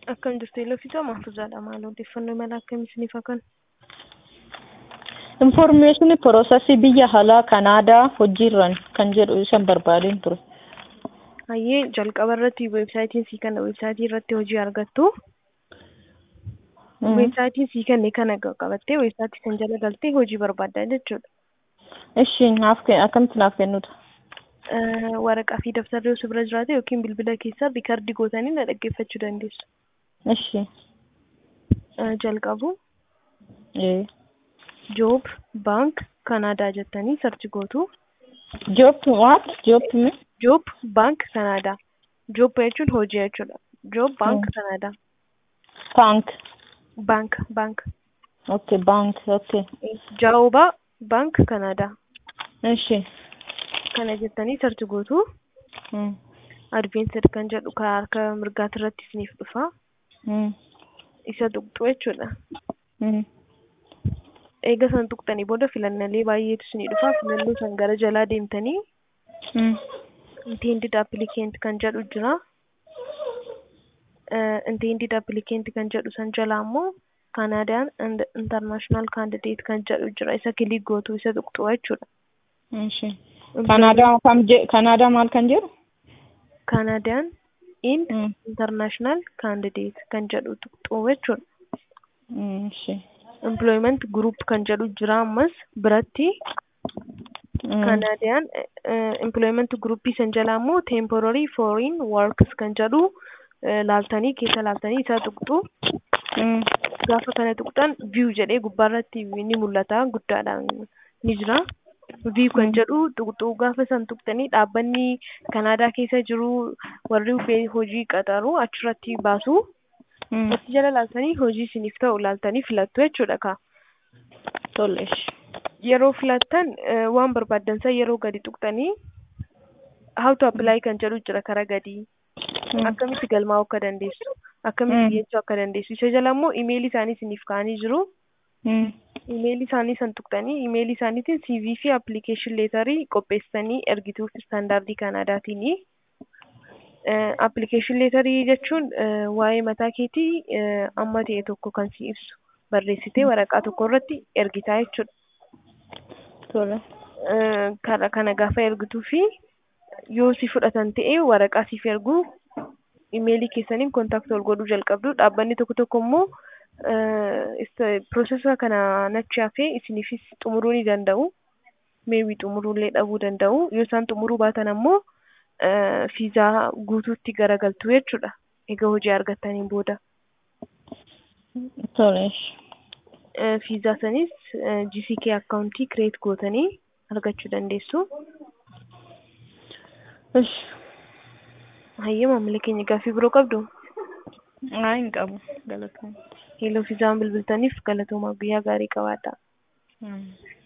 Akkam jirtu Eeloo Fiixaa Mahfuuzaadha. Maal odeeffannoo mala akkamii isiniif haa kennu? Infoormeeshinii piroosesii biyya alaa Kanaadaa hojiirran kan jedhu isan barbaadeen ture. Hayyee jalqaba irratti weebsaayitiin sii kenna weebsaayitii irratti hojii argattu. Weebsaayitiin sii kenne kana qabattee weebsaayitii kan jala galtee hojii barbaaddaa jechuudha. Ishi naaf akkamitti naaf kennuta? Waraqaa fi dabtarri osoo bira jiraate yookiin bilbila keessaa riikardii gootanii na dhaggeeffachuu dandeessu. Ishi. Jalqabu Ee. joob baank kanaadaa jettanii sarchi gootu. Job what? Job mi? Joob baank kanaadaa. Joob jechuun hojii jechuudha. Joob baank kanaadaa. Bank. Baank baank. Okay, bank. Okay. Jaawubaa baank kanaadaa. Ishi. Kana jettanii sarchi gootu. Mm. Adveensid kan jedhu karaa harka mirgaati irratti isiniif dhufa. Mm. Isa tuqxu jechuudha. Mm. Eega san tuqxanii booda filannaalee baay'eetu isinii dhufa. Filannoo san gara jalaa deemtanii Mm. intended applicant kan jedhu jira. Intended applicant kan jedhu san jalaa immoo Canadian and international candidate kan jedhu jira. Isa kilik gootu isa tuqxu jechuudha. Ishi. Kanaadaa kam je Kanaadaa maal kan jedhu? Canadian in Mm. international candidate kan jedhu tuqxu jechuudha. Mm, Ishi. employment group kan jedhu jira ammas biratti Mm. Canadian eh, employment group san jalaa immoo temporary foreign works kan jedhu eh, laaltanii keessa laaltanii isa tuqxu Mm. gaafa kana tuqxan view jedhee gubbaarratti ni mul'ata guddaadhaan ni jira. view kan Mm. jedhu tuqxu gaafa san tuqxanii dhaabbanni Kanaadaa keessa jiru warri be- hojii qaxaru achirratti baasu. Mm. Achi jala laaltanii hojii isiniif ta'u laaltanii filattu jechuudha ka. Tole. Ishi. Yeroo filattan eh, waan barbaaddan san yeroo gadi tuqxanii how to apply kan jedhu jira karaa gadii. Mm. Akkamitti galmaa'uu akka dandeessu, akkamitti Mm. dhiyeessuu akka dandeessu. Isa jala immoo imeelii isaanii isiniif kaa'anii jiru. Mm. Imeelii isaanii san tuqxanii imeelii isaaniitiin CV fi application leetarii qopheessanii ergituuf istaandaardii Kanaadaatiini. Eh, application leetarii jechuun eh, waa'ee mataa keetii eh, amma ta'e tokko kan si ibsu barreessitee waraqaa tokko irratti ergitaa jechuudha. Tole. Eh, kana kana gaafa ergituu fi yoo si fudhatan ta'e waraqaa siif ergu imeelii keessaniin kontaakti ol godhuu jalqabdu dhaabbanni tokko tokko immoo piroosesa kana nachi hafee isiniifis xumuruu ni danda'u meewii xumuruullee dhabuu danda'u yoo isaan xumuruu baatan ammoo eh, fiizaa guutuutti garagaltu jechuudha egaa hojii argattaniin booda Tole. Ishi. Eh, fiizaa sanis eh, GCK akkaawuntii kireet gootanii argachuu dandeessu. Ishi. Hayyee maamila keenya gaaffii biroo qabdu? Haa hin qabu. Galatoomna. Hello fiizaan bilbiltaniif galatoomaa guyyaa gaarii qabaadhaa. Mm.